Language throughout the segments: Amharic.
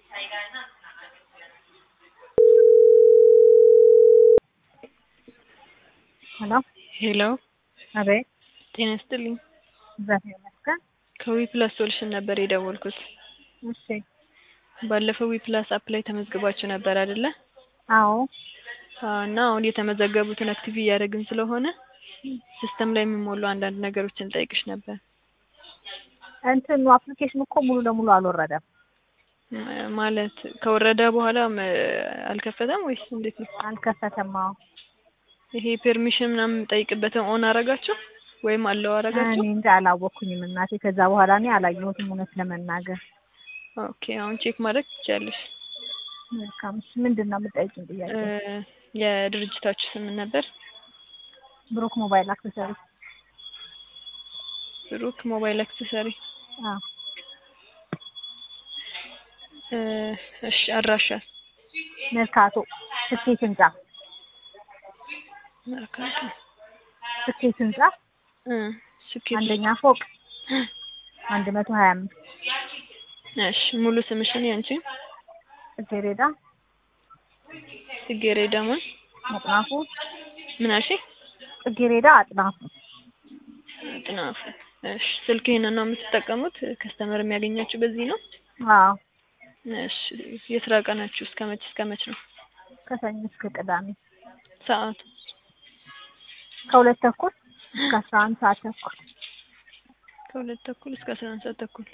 ሄሎ ሄሎ አቤት ጤና ይስጥልኝ። እግዚአብሔር ይመስገን። ከዊፕላስ ሶሉሽን ነበር የደወልኩት። እሺ ባለፈው ዊፕላስ አፕ ላይ ተመዝግባችሁ ነበር አይደለ? አዎ አዎ፣ እና አሁን የተመዘገቡትን አክቲቭ እያደረግን ስለሆነ ሲስተም ላይ የሚሞሉ አንዳንድ ነገሮችን ጠይቅሽ ነበር። እንትኑ አፕሊኬሽን እኮ ሙሉ ለሙሉ አልወረደም። ም- ማለት ከወረደ በኋላ ም- አልከፈተም ወይስ እንዴት ነው? አልከፈተም። አዎ ይሄ ፐርሚሽን ምናምን የምጠይቅበትን ኦን አረጋችሁ ወይም አለው እኔ አረጋችሁ? እንጃ አላወቅኩኝም እናቴ። ከዛ በኋላ እኔ አላየሁትም እውነት ለመናገር። ኦኬ፣ አሁን ቼክ ማድረግ ትችያለሽ። መልካም። እሺ ምንድን ነው የምጠይቂኝ ጥያቄ? እ፣ የድርጅታችሁ ስም ምን ነበር? ብሩክ ሞባይል አክሰሰሪ። ብሩክ ሞባይል አክሰሰሪ። አዎ እ፣ እሺ አድራሻ መርካቶ ስኬት ህንጻ መርካቶ ስኬት ህንጻ እ፣ ስኬት አንደኛ ፎቅ አንድ መቶ ሀያ አምስት እሺ ሙሉ ስምሽን ያንቺ? ጽጌረዳ ጽጌረዳ ማን? አጥናፉ ምን አልሽ? ጽጌረዳ አጥናፉ። አጥናፉ። እሺ ስልክ ይሄንን ነው የምትጠቀሙት? ከስተመር የሚያገኛችሁ በዚህ ነው? አዎ እሺ የስራ ቀናችሁ እስከ መች እስከ መች ነው? ከሰኞ እስከ ቅዳሜ ሰዓቱ? ከሁለት ተኩል እስከ አስራ አንድ ሰዓት ተኩል ከሁለት ተኩል እስከ አስራ አንድ ሰዓት ተኩል።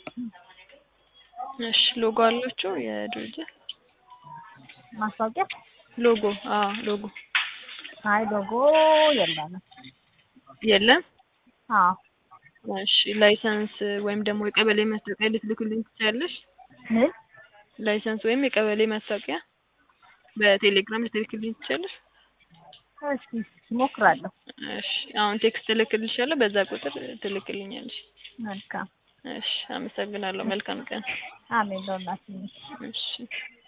እሺ ሎጎ አላችሁ የድርጅት ማስታወቂያ ሎጎ? አዎ ሎጎ አይ ሎጎ የለንም። የለም። አዎ እሺ ላይሰንስ ወይም ደግሞ የቀበሌ ማስታወቂያ ልትልኩልኝ ትችያለሽ? ምን ላይሰንስ ወይም የቀበሌ ማስታወቂያ በቴሌግራም ልትልክልኝ ትችያለሽ? እስኪ እሞክራለሁ። እሺ አሁን ቴክስት እልክልሻለሁ፣ በዛ ቁጥር ትልክልኛለሽ። መልካም እሺ አመሰግናለሁ። መልካም ቀን። አሜን ለሁላችንም። እሺ